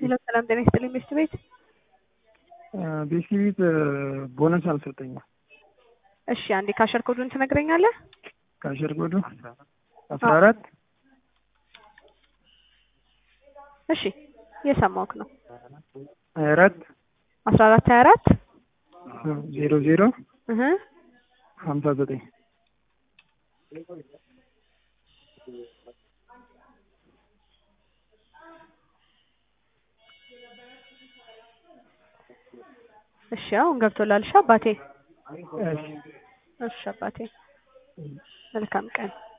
ሄሎ ሰላም ጤና ይስጥልኝ ሚስት ቤት ቤሲ ቤት ቦነስ አልሰጠኝም። እሺ አንዴ ካሸር ኮዱን ትነግረኛለህ? ካሸር ኮዱ አስራ አራት እሺ እየሰማሁህ ነው። ሀያ አራት አስራ አራት ሀያ አራት ዜሮ ዜሮ እህ ሀምሳ ዘጠኝ እሺ አሁን ገብቶላል። እሺ አባቴ እሺ እሺ አባቴ መልካም ቀን